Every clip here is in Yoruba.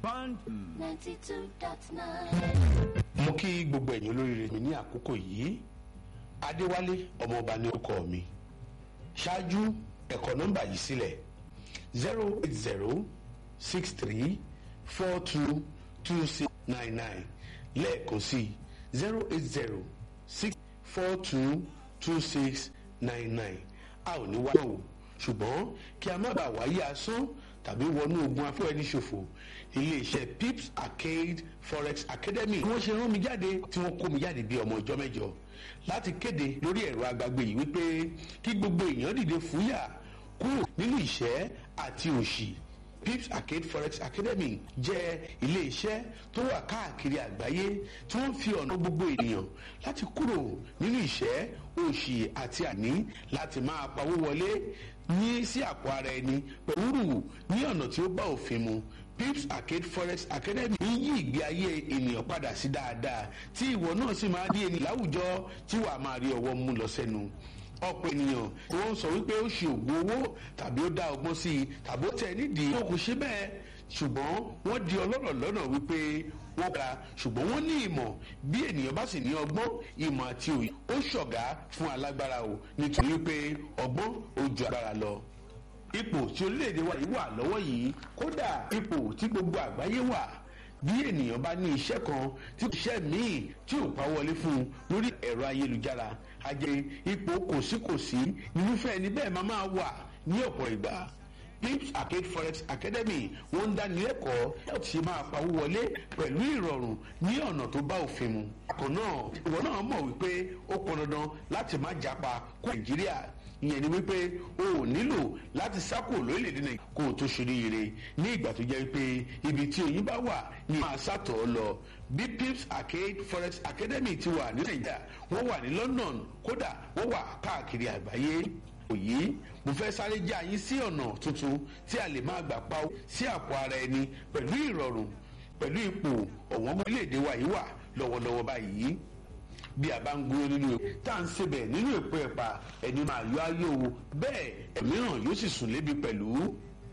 band. ninety two dot nine. mo kí gbogbo ẹ̀yin olóríire mi ní àkókò yìí adéwálé ọmọọba ní orúkọ mi ṣáájú ẹ̀kọ́ nọ́mbà yìí sílẹ̀ zero eight zero six three four two two six nine nine lẹ́ẹ̀kan sí zero eight zero six four two two six nine nine a ò ní wá o ṣùgbọ́n kí a má bàa wáyé asán tàbí wọnú ogun afẹ́rẹ́ níṣòfò iléeṣẹ́ pips arcade forex academy wọ́n ṣe rán mi jáde tí wọ́n kó mi jáde bí ọmọ ọjọ́ mẹ́jọ láti kéde lórí ẹ̀rọ agbágbé yìí wípé kí gbogbo èèyàn dìde fúyà kúrò nínú ìṣẹ́ àti òṣì pips arcade forex academy jẹ́ iléeṣẹ́ tó wà káàkiri àgbáyé tí wọ́n fi ọ̀nà gbogbo ènìyàn láti kúrò nínú ìṣẹ́ òṣì àti àní láti máa pawó wọlé ní sí àpò ara ẹni pẹ̀lú rù ní ọ̀nà tí ó bá òfin mu pips arcade forex academy ń yí ìgbé ayé ènìyàn padà sí dáadáa tí ìwọ náà sì máa di ènìyàn láwùjọ tí wàá máa rí ọwọ́ mú lọ sẹ́nu ọ̀pọ̀ ènìyàn wọ́n sọ wípé ó ṣe ògùn owó tàbí ó dá ọgbọ́n sí i tàbí ó tẹ̀ nídìí wọn kò ṣe bẹ́ẹ̀ ṣùgbọ́n wọ́n di ọlọ́rọ̀ lọ́nà wípé wọ́n kra ṣùgbọ́n wọ́n ní ìmọ̀ bí ènìyàn bá sì ní ọgbọ́n ìmọ̀ àti òye ó ṣọ̀gá fún alágbára o nítorí wípé ọgbọ́n ó ju agbára lọ ipò tí orílẹ̀-èdè wa yìí wà lọ́wọ́ yìí kódà ipò tí gbogbo àgbáyé wà bí ènìyàn bá ní iṣẹ́ kan tí iṣẹ́ míì tí ò pa wọlé fún un lórí ẹ̀rọ ayélujára a jẹ́ ipò kòsíkòsí irúfẹ́ ẹni bẹ́ẹ̀ máa máa wà ní ọ̀pọ̀ ìgbà pips arcade forex academy wọ́n ń dánilẹ́kọ̀ọ́ yóò ti máa pawó wọlé pẹ̀lú ìrọ̀rùn ní ọ̀nà tó bá òfin mu. àkàn náà ìwọ náà mọ̀ wípé ó pọn dandan láti má japa kó nàìjíríà ìyẹn ni wípé o ò nílò láti sákò lórílẹ̀‐èdè nàìjíríà kó o tó ṣe oríire ní ìgbà tó jẹ́ pé ibi tí oyin bá wà ní máa sàtọ̀ ọ́ lọ bí pips arcade forex academy ti wà ní nàìjíríà wọ́n wà ní london kódà wọ́n wà káàkiri àgbáyé òyì mo fẹ́ sáré já yín sí ọ̀nà tuntun tí a lè máa gbà pa sí àpò ara ẹni pẹ̀lú ìrọ̀rùn pẹ̀lú ipò ọ̀wọ́n orílẹ̀-èdè wa yìí wà lọ́wọ́lọ́wọ́ báyìí bí a bá ń gbóyè nínú epo tá à ń sebẹ̀ nínú èpo ẹ̀pà ẹni máa yọ ayé o bẹ́ẹ̀ ẹ̀míràn yóò sì sùn lébi pẹ̀lú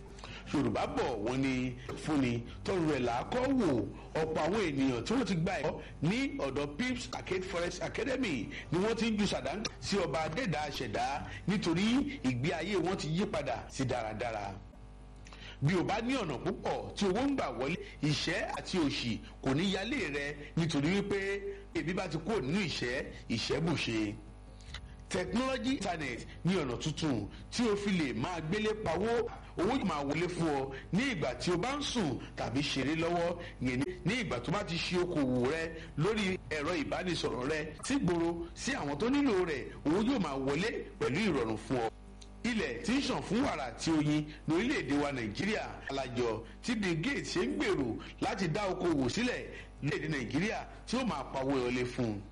yorùbá bọ̀ wọ́n ní fúnni tọrọ rẹ̀ làákọ́ wò ọ̀pọ̀ àwọn ènìyàn tí wọ́n ti gba ẹ̀kọ́ ní ọ̀dọ̀ pips arcade forest academy ni wọ́n ti ń ju sàdánkà sí ọba adẹ́dà àṣẹ̀dá nítorí ìgbé ayé wọn ti yí padà sí dáradára bí o bá ní ọ̀nà púpọ̀ tí owó ń gbà wọlé ìṣẹ́ àti òṣì kò ní yálé rẹ nítorí wípé ebi bá ti kúrò nínú ìṣẹ́ ìṣẹ́bùṣe technology internet ní ọ̀nà tuntun tí o fi lè máa gbélé pawó owó yìí máa wọlé fún ọ ní ìgbà tí o bá ń sùn tàbí ṣeré lọ́wọ́ yẹn ní ìgbà tó bá ti ṣe okòwò rẹ lórí ẹ̀rọ ìbánisọ̀rọ̀ rẹ sí gbòòrò sí àwọn tó nílò rẹ̀ owó yóò máa wọlé pẹ̀lú ìrọ̀rùn fún ọ ilẹ̀ tí ń ṣàn fún wàrà àti oyin ní orílẹ̀-èdè wa nàìjíríà alájọ tí bill gates ṣe ń gbèrò láti dá okòwò sílẹ̀ lórílẹ̀-èdè nàìjíríà tí ó máa pawó wọlé fún un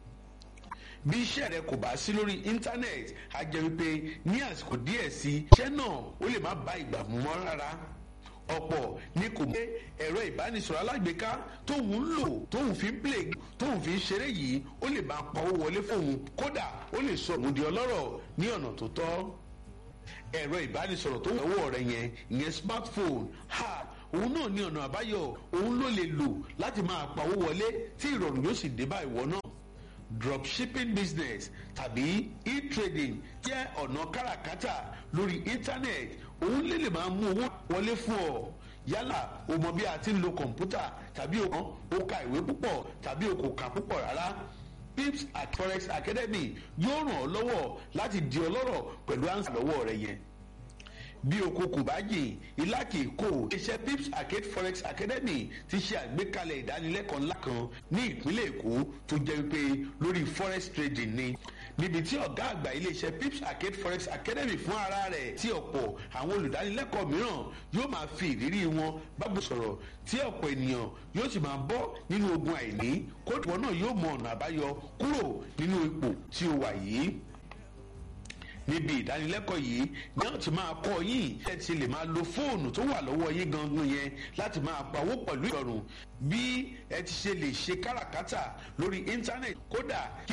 bí iṣẹ́ rẹ kò bá sí lórí íńtánẹ́ẹ̀tì á jẹ́ wípé ní àsìkò díẹ̀ sí iṣẹ́ náà ó lè má bá ìgbà mú mọ́ rárá ọ̀pọ̀ ni kò gbé ẹ̀rọ ìbánisọ̀rọ̀ alágbèéká tóun ń lò tóun fi ń play tóun fi ń ṣeré yìí ó lè máa pawó wọlé fóun kódà ó lè sọ òun di ọlọ́rọ̀ ní ọ̀nà tó tọ́ ẹ̀rọ ìbánisọ̀rọ̀ tó wà lọ́wọ́ rẹ yẹn ìyẹn smartphone ha òun náà ní ọ̀nà àbáyọ òun ló lè lò láti máa pawó wọlé tí ìrọ̀rùn yóò sì dé bá ìwọ náà dropshipping business tàbí e-trading jẹ́ ọ̀nà káràkátà lórí internet òun lè lè máa mú owó wọlé fún ọ yálà o mọ bí a ti ń lo kọ̀ǹpútà tàbí o kàn o ka ìwé púpọ̀ tàbí o kò kà púpọ̀ rárá pips at forex academy yóò ràn ọ́ lọ́wọ́ láti di ọlọ́rọ̀ pẹ̀lú àǹsà lọ́wọ́ rẹ yẹn bí oko kò bá jìn ilá kì í kó iṣẹ́ pips arcade forex academy ti ṣe àgbékalẹ̀ ìdánilẹ́kọ̀ọ́ ńlá kan ní ìpínlẹ̀ èkó tó jẹ́ wípé lórí forex trading ni níbi tí ọ̀gá àgbà iléeṣẹ́ pips arcade forex academy fún ara rẹ̀ tí ọ̀pọ̀ àwọn olùdánilẹ́kọ̀ọ́ mìíràn yóò máa fi ìrírí wọn bábò sọ̀rọ̀ tí ọ̀pọ̀ ènìyàn yóò sì máa bọ́ nínú ogun àìní kóòtù wọn náà yóò mọ ọ̀nà àbáyọ kúrò nínú ipò tí ó wà yìí níbi ìdánilẹ́kọ̀ọ́ yìí ní àwọn tí máa kọ́ yín ẹ ti lè máa lo fóònù tó wà lọ́wọ́ yín gangan yẹn láti máa pawó pẹ̀lú ìrọ̀rùn bí ẹ ti ṣe lè ṣe káràkátà lórí íńtánẹ̀tì kódà